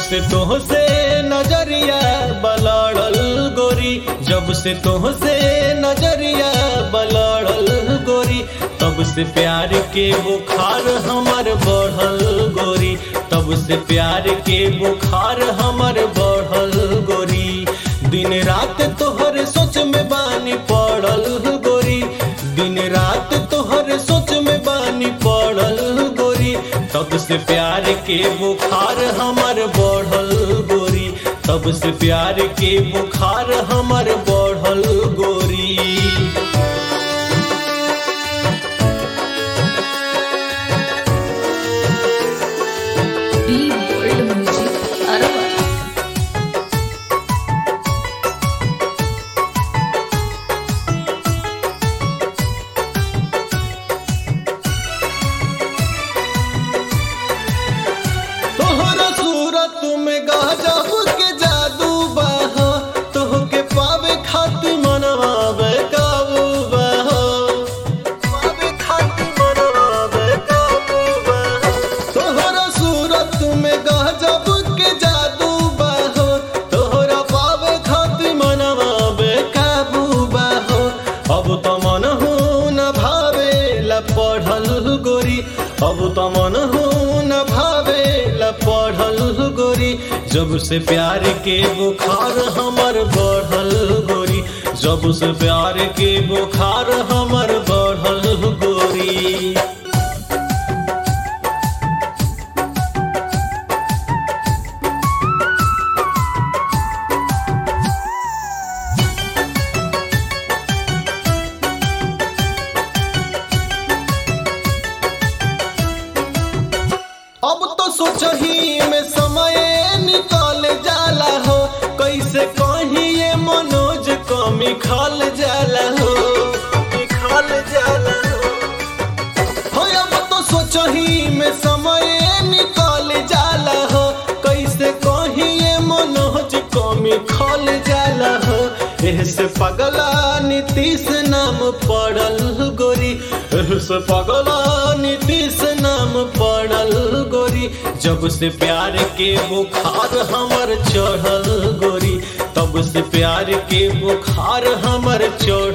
से तोह से नजरिया बलड़ल गोरी जब से तोह से नजरिया बलड़ल गोरी तब से प्यार के बुखार हमर बढ़ल गोरी तब से प्यार के बुखार हमर बढ़ल गोरी दिन रात तोहर सोच में बानी पड़ल गोरी दिन रात तोहर सोच में बानी पड़ल गोरी तब से प्यार के बुखार हमर बढ़ल गोरी तब से प्यार के बुखार हमर बढ़ल गोरी बी बोल्ड म्यूजिक अरबा तोहरा सूरत में गजब के जादू बह तोह के पावे खातिर मनवा बेकाबू बह पावे खातिर मनवा बेकाबू बह तोहरा सूरत में गजब के जादू बह तोहरा पावे खातिर मनवा बेकाबू बह अब तो मन हो न भावे ला पढ़ल गोरी अब तो मन हो न भावे ला पढ़ल गोरी जब से प्यार के बुखार हमर बढ़ल गोरी जब से प्यार के बुखार हमर बढ़ल गोरी अब तो सोचही में समय निकल जाला हो कैसे कहीं ये मनोज कमी खल जाला हो खल जाला हो हो अब तो सोचही में समय निकल जाला हो कैसे कहीं ये मनोज कमी खल जाला हो एहसे पगला नीतीश नाम पड़ल गोरी एहसे पगला नीतीश नाम पड़ल गोरी जब से प्यार के बुखार हमर चढ़ल गोरी तब से प्यार के बुखार हमर चढ़ल